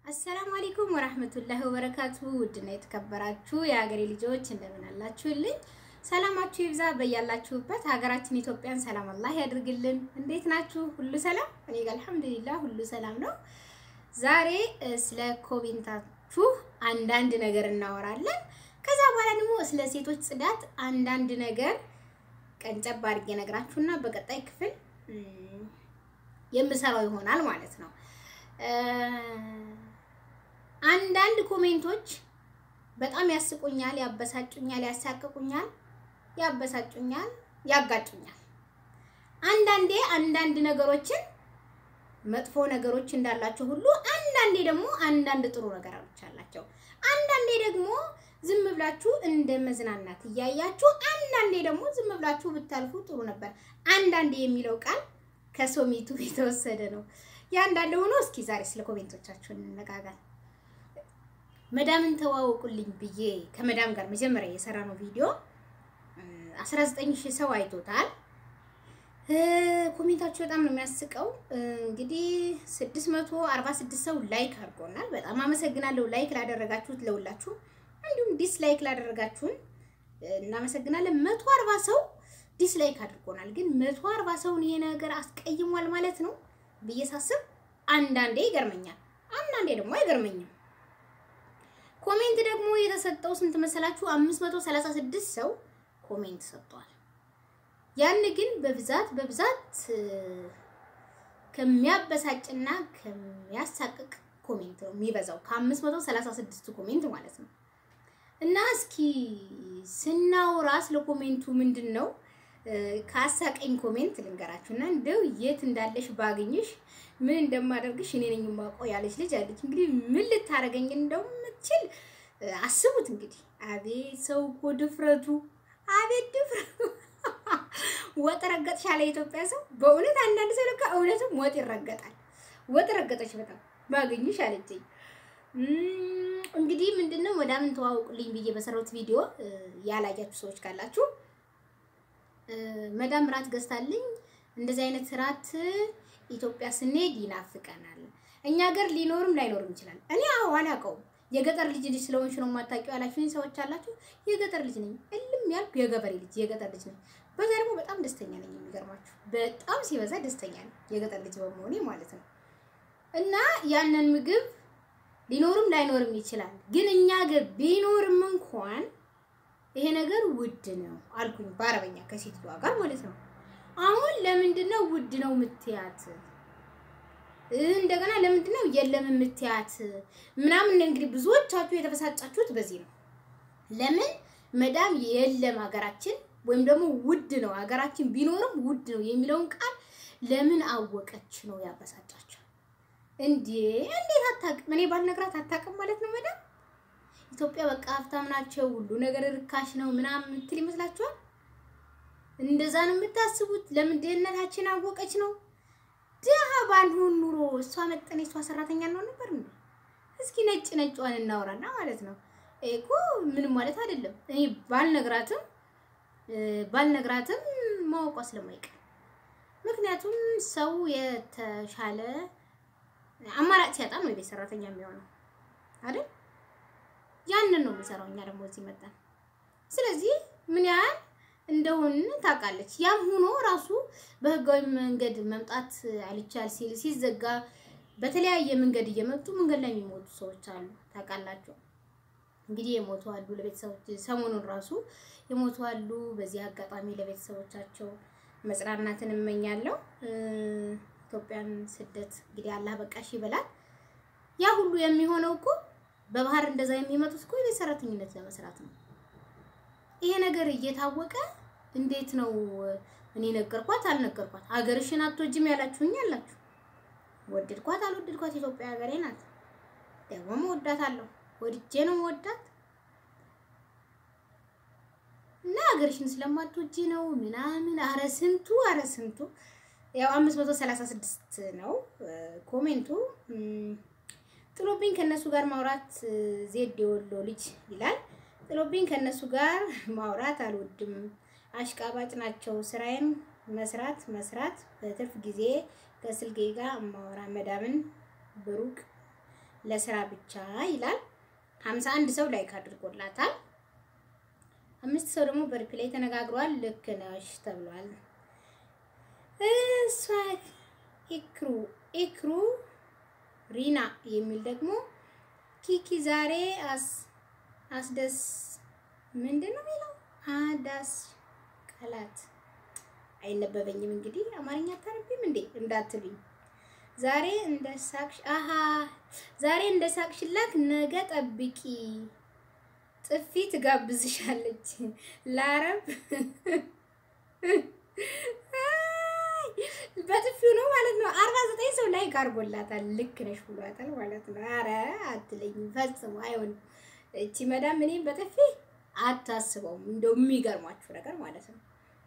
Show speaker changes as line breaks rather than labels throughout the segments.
አሰላሙ አለይኩም ወራህመቱላሂ ወበረካቱ። ውድና የተከበራችሁ የሀገሬ ልጆች እንደምን አላችሁልኝ? ሰላማችሁ ይብዛ በያላችሁበት። ሀገራችን ኢትዮጵያን ሰላም አላህ ያድርግልን። እንዴት ናችሁ? ሁሉ ሰላም? እኔ ጋር አልሐምዱሊላህ ሁሉ ሰላም ነው። ዛሬ ስለ ኮሜንታችሁ አንዳንድ ነገር እናወራለን። ከዛ በኋላ ደግሞ ስለ ሴቶች ጽዳት አንዳንድ ነገር ቀንጨብ አድርጌ ነግራችሁና በቀጣይ ክፍል የምሰራው ይሆናል ማለት ነው። አንዳንድ ኮሜንቶች በጣም ያስቁኛል፣ ያበሳጩኛል፣ ያሳቅቁኛል፣ ያበሳጩኛል፣ ያጋጩኛል። አንዳንዴ አንዳንድ ነገሮችን መጥፎ ነገሮች እንዳላቸው ሁሉ አንዳንዴ ደግሞ አንዳንድ ጥሩ ነገሮች አላቸው። አንዳንዴ ደግሞ ዝም ብላችሁ እንደ መዝናናት እያያችሁ፣ አንዳንዴ ደግሞ ዝም ብላችሁ ብታልፉ ጥሩ ነበር። አንዳንዴ የሚለው ቃል ከሶሚቱ የተወሰደ ነው። ያንዳንድ ሆኖ እስኪ ዛሬ ስለ ኮሜንቶቻችሁ እንነጋገር። መዳምን ተዋወቁልኝ ብዬ ከመዳም ጋር መጀመሪያ የሰራነው ቪዲዮ 19 ሺህ ሰው አይቶታል። ኮሜንታችሁ በጣም ነው የሚያስቀው። እንግዲህ 646 ሰው ላይክ አድርጎናል። በጣም አመሰግናለሁ ላይክ ላደረጋችሁት ለሁላችሁ፣ እንዲሁም ዲስላይክ ላደረጋችሁን እናመሰግናለን። 140 ሰው ዲስላይክ አድርጎናል። ግን 140 ሰውን ይሄ ነገር አስቀይሟል ማለት ነው ብዬ ሳስብ አንዳንዴ ይገርመኛል፣ አንዳንዴ ደግሞ አይገርመኝም። ኮሜንት ደግሞ የተሰጠው ስንት መሰላችሁ? 536 ሰው ኮሜንት ሰጥቷል። ያን ግን በብዛት በብዛት ከሚያበሳጭና ከሚያሳቅቅ ኮሜንት ነው የሚበዛው ከ536 ኮሜንት ማለት ነው። እና እስኪ ስናወራ ስለ ኮሜንቱ ምንድን ነው ከአሳቀኝ ኮሜንት ልንገራችሁ እና እንደው የት እንዳለሽ ባገኝሽ ምን እንደማደርግሽ እኔ ነኝ የማውቀው ያለች ልጅ አለች። እንግዲህ ምን ልታደርገኝ እንደምትችል አስቡት እንግዲህ። አቤት ሰው እኮ ድፍረቱ፣ አቤት ድፍረቱ። ወጥ ረገጥሽ አለ የኢትዮጵያ ሰው። በእውነት አንዳንድ ሰው ለካ እውነትም ወጥ ይረገጣል። ወጥ ረገጠች በጣም ባገኝሽ አለችኝ። እንግዲህ ምንድነው መዳምን ተዋውቁልኝ ብዬ በሰራሁት ቪዲዮ ያላያችሁ ሰዎች ካላችሁ መዳም ራት ገዝታልኝ እንደዚህ አይነት ራት ኢትዮጵያ ስንሄድ ይናፍቀናል። እኛ ሀገር ሊኖርም ላይኖርም ይችላል። እኔ አዎ አላውቀውም። የገጠር ልጅ ልጅ ስለሆንሽ ነው የማታውቂው ያላችሁኝ ሰዎች አላችሁ። የገጠር ልጅ ነኝ፣ እልም ያልኩ የገበሬ ልጅ የገጠር ልጅ ነኝ። በዛ ደግሞ በጣም ደስተኛ ነኝ። የሚገርማችሁ በጣም ሲበዛ ደስተኛ ነኝ፣ የገጠር ልጅ በመሆኔ ማለት ነው። እና ያንን ምግብ ሊኖርም ላይኖርም ይችላል። ግን እኛ ሀገር ቢኖርም እንኳን ይሄ ነገር ውድ ነው አልኩኝ፣ በአረበኛ ከሴትዮዋ ጋር ማለት ነው። አሁን ለምንድን ነው ውድ ነው ምትያት? እንደገና ለምንድን ነው የለም ምትያት? ምናምን እንግዲህ ብዙዎቻችሁ የተበሳጫችሁት በዚህ ነው። ለምን መዳም የለም ሀገራችን ወይም ደግሞ ውድ ነው ሀገራችን ቢኖርም ውድ ነው የሚለውን ቃል ለምን አወቀች ነው ያበሳጫቸው። እንዴ እንዴት አታውቅም? እኔ ባልነግራት አታውቅም ማለት ነው መዳም ኢትዮጵያ በቃ ሀብታም ናቸው፣ ሁሉ ነገር ርካሽ ነው ምናምን የምትል ይመስላችኋል? እንደዛ ነው የምታስቡት? ለምን ድህነታችን አወቀች ነው? ድሀ ባልሆን ኑሮ እሷ መጠን የሷ ሰራተኛ ነው ነበር እንዴ? እስኪ ነጭ ነጭዋን እናውራና ማለት ነው እኮ ምንም ማለት አይደለም። እኔ ባልነግራትም ባልነግራትም ማወቋ ስለማይቀር ምክንያቱም ሰው የተሻለ አማራጭ ሲያጣ ነው የቤት ሰራተኛ የሚሆነው አይደል? ያንን ነው የምንሰራው እኛ ደግሞ እዚህ መጣን። ስለዚህ ምን ያህል እንደሆን ታውቃለች። ያም ሆኖ ራሱ በህጋዊ መንገድ መምጣት አልቻል ሲል ሲዘጋ በተለያየ መንገድ እየመጡ መንገድ ላይ የሚሞቱ ሰዎች አሉ። ታውቃላችሁ እንግዲህ የሞቱ አሉ። ለቤተሰቦች ሰሞኑን ራሱ የሞቱ አሉ። በዚህ አጋጣሚ ለቤተሰቦቻቸው መጽናናትን እመኛለሁ። ኢትዮጵያን ስደት እንግዲህ አላህ በቃሽ ይበላል። ያ ሁሉ የሚሆነው እኮ በባህር እንደዛ የሚመጡት እኮ የቤት ሰራተኝነት ለመስራት ነው። ይሄ ነገር እየታወቀ እንዴት ነው እኔ ነገርኳት አልነገርኳት፣ ሀገርሽን አትወጂም ያላችሁኝ አላችሁ። ወደድኳት አልወደድኳት ኢትዮጵያ ሀገሬ ናት። ደግሞ መወዳታለሁ፣ ወድጄ ነው መወዳት እና ሀገርሽን ስለማትወጂ ነው ምናምን። አረ ስንቱ አረ ስንቱ ያው 536 ነው ኮሜንቱ ጥሎብኝ ከነሱ ጋር ማውራት ዜድ የወሎ ልጅ ይላል። ጥሎብኝ ከነሱ ጋር ማውራት አልወድም፣ አሽቃባጭ ናቸው። ስራዬን መስራት መስራት በትርፍ ጊዜ ከስልኬ ጋር ማውራ መዳምን ብሩቅ ለስራ ብቻ ይላል። ሀምሳ አንድ ሰው ላይክ አድርጎላታል። አምስት ሰው ደግሞ በሪፕላይ ተነጋግሯል። ልክ ነሽ ተብሏል። እሷ ኢክሩ ኢክሩ ሪና የሚል ደግሞ ኪኪ ዛሬ አስ አስደስ ምንድን ነው የሚለው አዳስ ቃላት አይነበበኝም። እንግዲህ አማርኛ አታነቢም እንዴ እንዳትሉኝ። ዛሬ እንደ ሳቅሽ አሃ ዛሬ እንደ ሳቅሽላት ነገ ጠብቂ ጥፊ ትጋብዝሻለች። ለአረብ በጥፊው ነው ማለት ነው። አርባ ዘጠኝ ሰው ላይክ አድርጎላታል። ልክ ነሽ ብሏታል ማለት ነው። አረ አትለኝም ፈጽሞ አይሆንም። እቺ መዳም እኔም በጥፊ አታስበውም። እንደው የሚገርማችሁ ነገር ማለት ነው።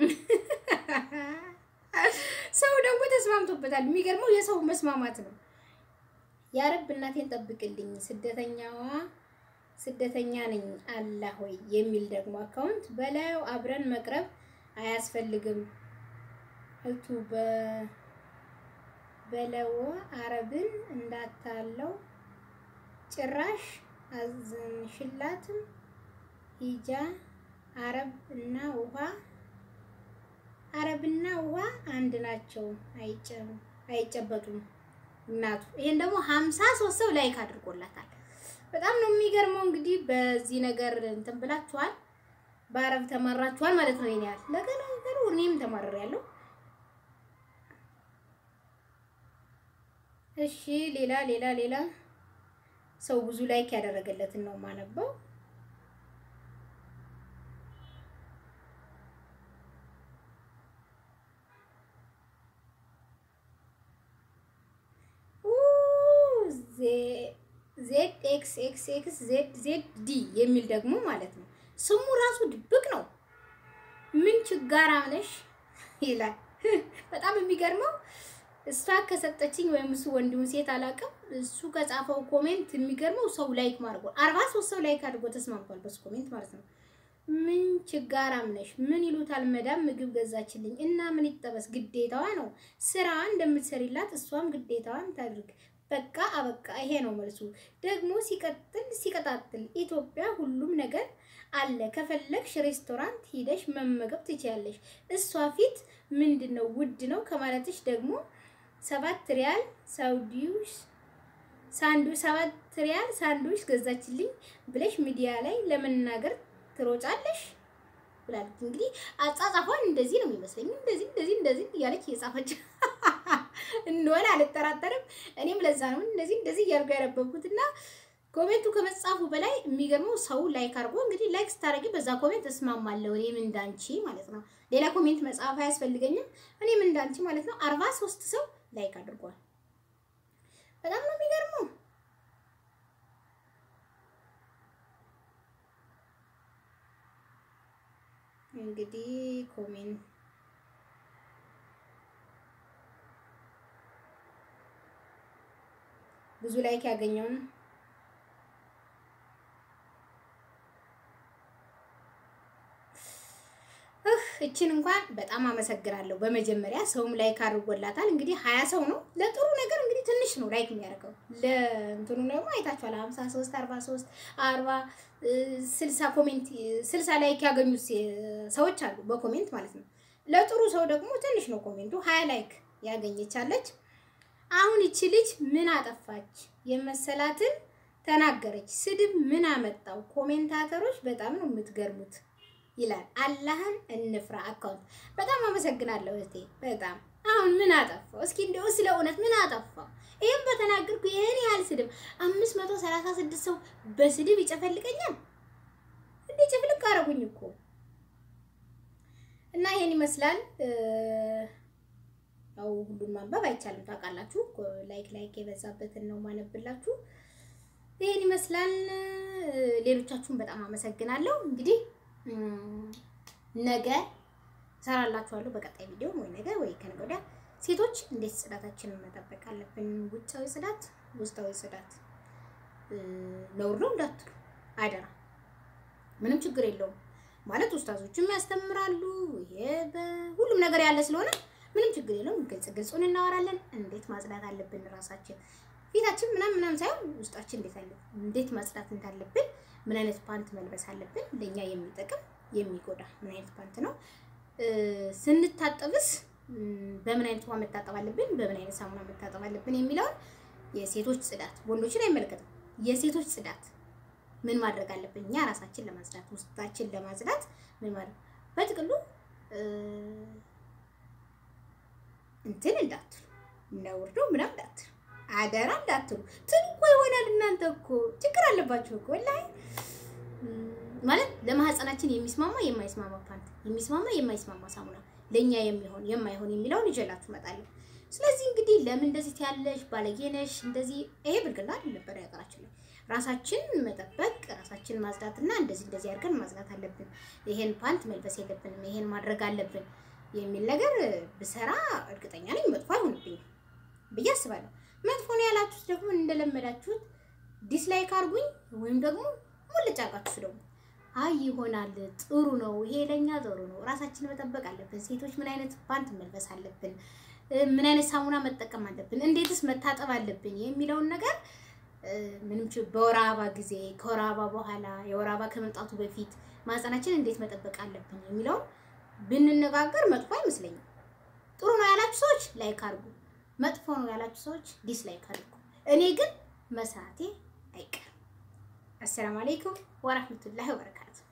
ሰው ደግሞ ተስማምቶበታል። የሚገርመው የሰው መስማማት ነው። የአረብ እናቴን ጠብቅልኝ ስደተኛዋ ስደተኛ ነኝ አላህ ሆይ የሚል ደግሞ አካውንት በላዩ አብረን መቅረብ አያስፈልግም እቱ በለው አረብን እንዳታለው ጭራሽ አዘንሽላትም ሂጃ አረብ እና ውሃ አረብና ውሃ አንድ ናቸው፣ አይጨበጡም እናቱ። ይሄን ደግሞ ሀምሳ ሶስት ሰው ላይክ አድርጎላታል። በጣም ነው የሚገርመው። እንግዲህ በዚህ ነገር እንትን ብላችኋል፣ በአረብ ተመራችኋል ማለት ነው። ይሄን ያህል ለገነገሩ እኔም ተማርሬያለሁ። እሺ ሌላ ሌላ ሌላ ሰው ብዙ ላይክ ያደረገለትን ነው የማነበው። ዜድ ኤክስ ኤክስ ኤክስ ዜድ ዜድ ዲ የሚል ደግሞ ማለት ነው። ስሙ ራሱ ድብቅ ነው። ምን ችጋራ ነሽ ይላል። በጣም የሚገርመው እሷ ከሰጠችኝ ወይም እሱ ወንድሙ ሴት አላውቅም። እሱ ከጻፈው ኮሜንት የሚገርመው ሰው ላይክ ማድረጉ አርባ ሶስት ሰው ላይክ አድርጎ ተስማምቷል በሱ ኮሜንት ማለት ነው። ምን ችጋራም ነሽ ምን ይሉታል መዳም ምግብ ገዛችልኝ እና ምን ይጠበስ ግዴታዋ ነው። ስራ እንደምትሰሪላት እሷም ግዴታዋን ታድርግ። በቃ አበቃ። ይሄ ነው መልሱ። ደግሞ ሲቀጥል ሲቀጣጥል ኢትዮጵያ ሁሉም ነገር አለ። ከፈለግሽ ሬስቶራንት ሂደሽ መመገብ ትችያለሽ። እሷ ፊት ምንድን ነው ውድ ነው ከማለትሽ ደግሞ ሰባት ሪያል ሳውዲውስ ሳንዱ ሰባት ሪያል ሳንዱች ገዛችልኝ ብለሽ ሚዲያ ላይ ለመናገር ትሮጫለሽ ብላለች። እንግዲህ አጻጻፏን እንደዚህ ነው የሚመስለኝ። እንደዚህ እንደዚህ እንደዚህ እያለች እየጻፈች እንደሆነ አልጠራጠርም። እኔም ለዛ ነው እንደዚህ እንደዚህ እያልኩ ያነበብኩት እና ኮሜንቱ ከመጻፉ በላይ የሚገርመው ሰው ላይክ አድርጎ እንግዲህ ላይክ ስታደርጊ በዛ ኮሜንት እስማማለሁ እኔም እንዳንቺ ማለት ነው። ሌላ ኮሜንት መጻፍ አያስፈልገኝም። እኔም እንዳንቺ ማለት ነው። አርባ ሶስት ሰው ላይክ አድርጓል። በጣም ነው የሚገርመው። እንግዲህ ኮሜንት ብዙ ላይክ ያገኘውን እችን እንኳን በጣም አመሰግናለሁ። በመጀመሪያ ሰውም ላይክ አድርጎላታል። እንግዲህ ሀያ ሰው ነው ለጥሩ ነገር እንግዲህ ትንሽ ነው ላይክ የሚያደርገው። ለእንትኑ ደግሞ አይታችኋል። ሀምሳ ሶስት አርባ ሶስት አርባ ስልሳ ኮሜንት ስልሳ ላይክ ያገኙት ሰዎች አሉ በኮሜንት ማለት ነው። ለጥሩ ሰው ደግሞ ትንሽ ነው ኮሜንቱ። ሀያ ላይክ ያገኘቻለች። አሁን ይቺ ልጅ ምን አጠፋች የመሰላትን ተናገረች። ስድብ ምን አመጣው? ኮሜንታተሮች በጣም ነው የምትገርሙት ይላል። አላህን እንፍራ አካውንት። በጣም አመሰግናለሁ እህቴ። በጣም አሁን ምን አጠፋው? እስኪ እንደው ስለ እውነት ምን አጠፋው? ይህም በተናገርኩ ይህን ያህል ስድብ አምስት መቶ ሰላሳ ስድስት ሰው በስድብ ይጨፈልቀኛል እንዴ? ጭፍልቅ አደረጉኝ እኮ እና ይሄን ይመስላል። ያው ሁሉን ማንበብ አይቻልም ታውቃላችሁ። ላይክ ላይክ የበዛበትን ነው ማነብላችሁ። ይሄን ይመስላል። ሌሎቻችሁን በጣም አመሰግናለሁ። እንግዲህ ነገ እሰራላችኋለሁ በቀጣይ ቪዲዮ ወይ ነገ ወይ ከነገ ወዲያ ሴቶች እንዴት ጽዳታችንን መጠበቅ አለብን። ውጫዊ ጽዳት፣ ውስጣዊ ጽዳት ነውር ነው እንዳትሉ አይደራ። ምንም ችግር የለውም ማለት ኡስታዞችም ያስተምራሉ። ይሄ በሁሉም ነገር ያለ ስለሆነ ምንም ችግር የለውም። ግልጽ ግልጹን እናወራለን። እንዴት ማጽዳት አለብን ራሳችን ቤታችን ምናምን ምናምን ሳይሆን ውስጣችን እንዴት አለ እንዴት ማጽዳት እንዳለብን ምን አይነት ፓንት መልበስ አለብን ለእኛ የሚጠቅም የሚጎዳ ምን አይነት ፓንት ነው ስንታጠብስ በምን አይነት ውሃ መታጠብ አለብን በምን አይነት ሳሙና መታጠብ አለብን የሚለውን የሴቶች ጽዳት ወንዶችን አይመለከትም የሴቶች ጽዳት ምን ማድረግ አለብን እኛ ራሳችን ለማጽዳት ውስጣችን ለማጽዳት ምን ማድረግ በጥቅሉ እንትን እንዳትሉ ነውርዶ ምናምን እንዳትሉ አደራ እንዳትሉ ትሉ እኮ ይሆናል። እናንተ እኮ ችግር አለባችሁ እኮ ወላሂ ማለት ለማህፀናችን የሚስማማ የማይስማማ ፓንት፣ የሚስማማ የማይስማማ ሳሙና፣ ለእኛ የሚሆን የማይሆን የሚለውን ይዤላችሁ እመጣለሁ። ስለዚህ እንግዲህ ለምን እንደዚህ ትያለሽ ባለጌ ነሽ እንደዚህ ይሄ ብልግና ነበር ያገራችን ላይ ራሳችን መጠበቅ ራሳችን ማጽዳትና እንደዚህ እንደዚህ አድርገን ማጽዳት አለብን። ይሄን ፓንት መልበስ የለብንም ይሄን ማድረግ አለብን የሚል ነገር ብሰራ እርግጠኛ ነኝ መጥፎ አይሆንብኝም ብዬ አስባለሁ። መጥፎ ነው ያላችሁት ደግሞ እንደለመዳችሁት ዲስላይክ አድርጉኝ ወይም ደግሞ ሙልጭ አርጋችሁ ደግሞ አይ ይሆናል ጥሩ ነው ይሄ ለኛ ጥሩ ነው። ራሳችንን መጠበቅ አለብን። ሴቶች ምን አይነት ፓንት መልበስ አለብን፣ ምን አይነት ሳሙና መጠቀም አለብን፣ እንዴትስ መታጠብ አለብን የሚለውን ነገር ምንም በወር አበባ ጊዜ ከወር አበባ በኋላ የወር አበባ ከመምጣቱ በፊት ማህፀናችን እንዴት መጠበቅ አለብን የሚለውን ብንነጋገር መጥፎ አይመስለኝም። ጥሩ ነው ያላችሁ ሰዎች ላይክ አድርጉ፣ መጥፎ ነው ያላችሁ ሰዎች ዲስላይክ አድርጉ። እኔ ግን መስራቴ አይቀርም። አሰላሙ አለይኩም ወራህመቱላሂ ወበረካቱ።